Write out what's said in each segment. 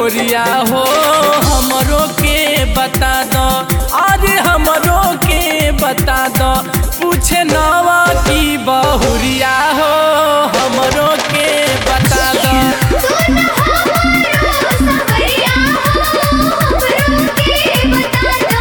गोरिया हो हमरो के बता दो अरे हमरो के बता दो पूछे नवा की बहुरिया हो हमरो के बता दो सुन हमारो सवरिया हो हमरो के बता दो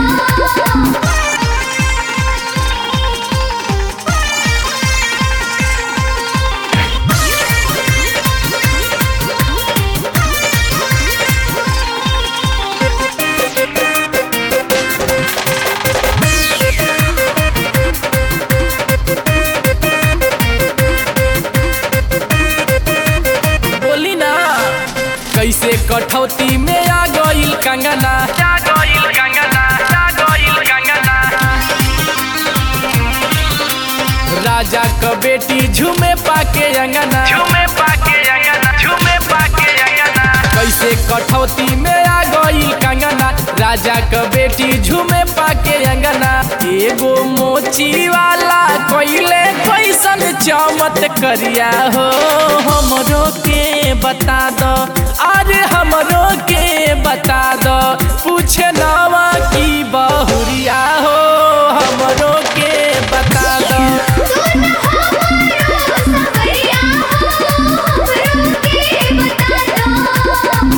बोली ना कैसे कठौती में आ गइल कंगना आ गइल कंगना आ गइल कंगना राजा क बेटी झूमे पाके अंगना झूमे पाके अंगना झूमे पाके अंगना कैसे कठौती में आ गइल कंगना राजा क बेटी झूमे पाके अंगना एगो मोची वाला कोइले कैसन चमत करिया हो हमरो के बता दो अरे हमरो के बता दो पूछे नवा की बहुरिया हो हमरो के बता दो सुन हमारो सवरिया हो हमरो के बता दो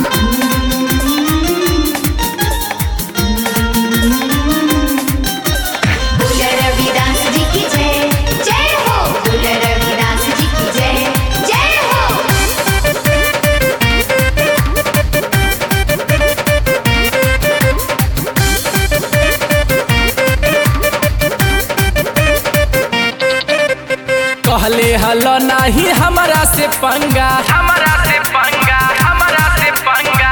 बोल रविदास जी की जय जय हो बोल रविदास जी की जय जय हो कहले हलो नाही हमरा से पंगा हमरा से पंगा हमरा से पंगा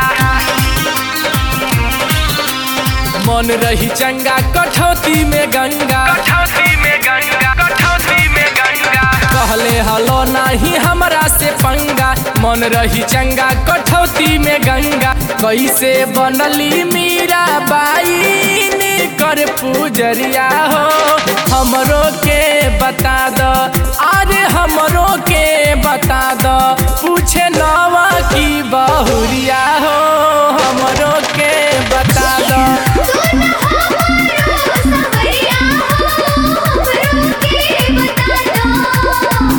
मन रही चंगा कठौती में गंगा कठौती में गंगा कठौती में गंगा कहले हलो नाही हमरा से पंगा मन रही चंगा कठौती में गंगा कैसे बनली मीरा बाई कर पूजरिया हो हमरो के बता दो अरे हमरो के बता दो पूछे नवा की बहुरिया हो हमरो के बता दो सुन हमारो सवरिया हो हमरो के बता दो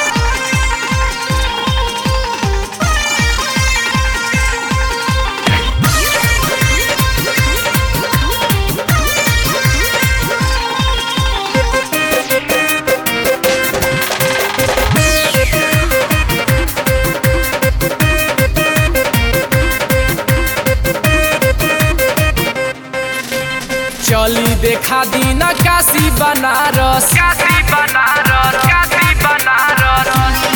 चली देखा दीना काशी बनारस काशी बनारस काशी बनारस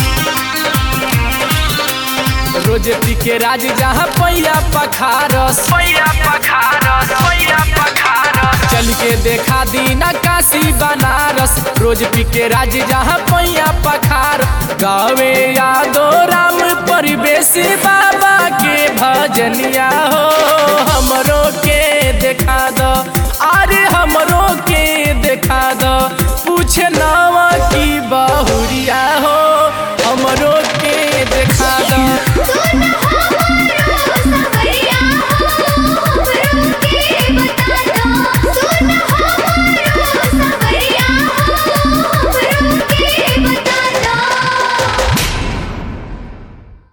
रोज पी के राज जहाँ पैया पखारस पैया पखारस पैया पखारस चल के देखा दीना काशी बनारस रोज पी के राज जहाँ पैया पखार गावे यादो राम परिवेश बाबा के भजनिया हो